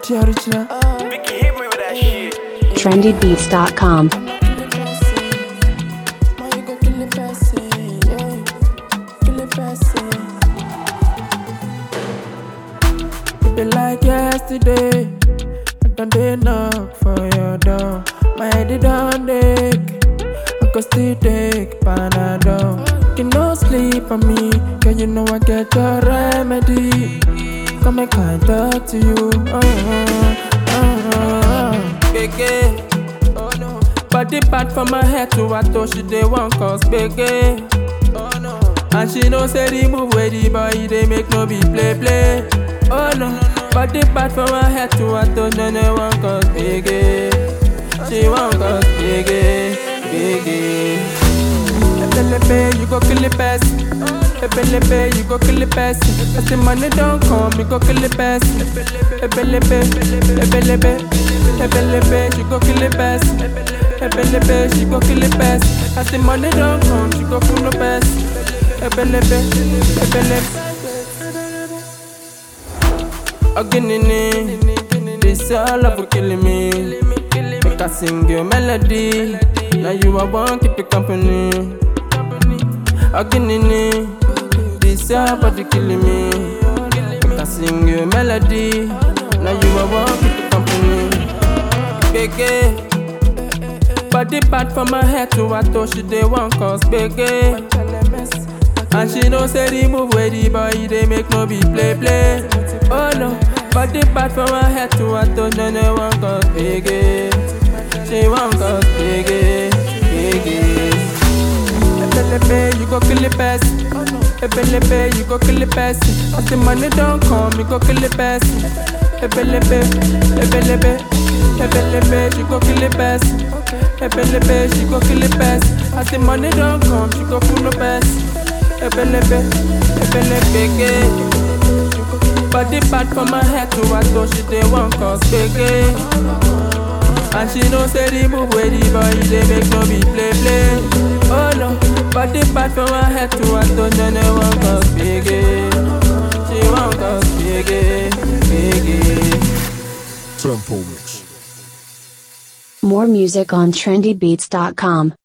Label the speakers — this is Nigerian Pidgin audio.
Speaker 1: Original, original.
Speaker 2: Vicky hit me with that shit.
Speaker 3: trendybeats.com.
Speaker 1: Man, you go kill the person, yeah. Kill the person. It be like yesterday. I done dey knock for your door. My head it done ache. I go still take Panadol. You no sleep on me, girl. You know I get your remedy. Come make I talk to you. Oh, oh, oh. Gege. Oh no. Body bad from my head to her toe. She dey want cause gbege. Oh no. And she know say the move where the boy they make no be play play. Oh no. Body bad from her head to her toe. No no want cause gbege. She want cause gbege, gbege. Ebelebe, you go kill the person. Ebelebe, you go kill the person. As the money don't come, you go kill the person. Ebelebe, ebelebe, ebelebe, you go kill the person. Ebelebe, she go kill the person. As the money don't come, she go kill the person. Ebelebe, ebelebe. Oginini, this all love for killing me. Make I sing your melody. Now you are one keep you company. Oginini, this your body killing me. Make I sing your melody. Now you are one keep you company. Gege. Body bad from my head to her toe, she dey want cause gbege. And she know say the move where the boy they make no be play play. Oh no, body bad from her head to her toe, no no want cause gbege. She want cause gbege, gbege. Ebelebe, you go kill the person. Ebelebe, you go kill the person. As the money don't come, you go kill the person. Ebelebe, ebelebe, ebelebe, you go kill the person. Ebelebe, she go kill the person. As the money don't come, she go kill the person. Ebelebe, ebelebe, gbege. Body bad from my head to her toe, she dey want cause gbege. And she know say the move where the boy they make no be play play. Oh no, body bad from her head to her toe, no no want cause gbege. She want cause gbege, gbege.
Speaker 3: More music on trendybeats.com.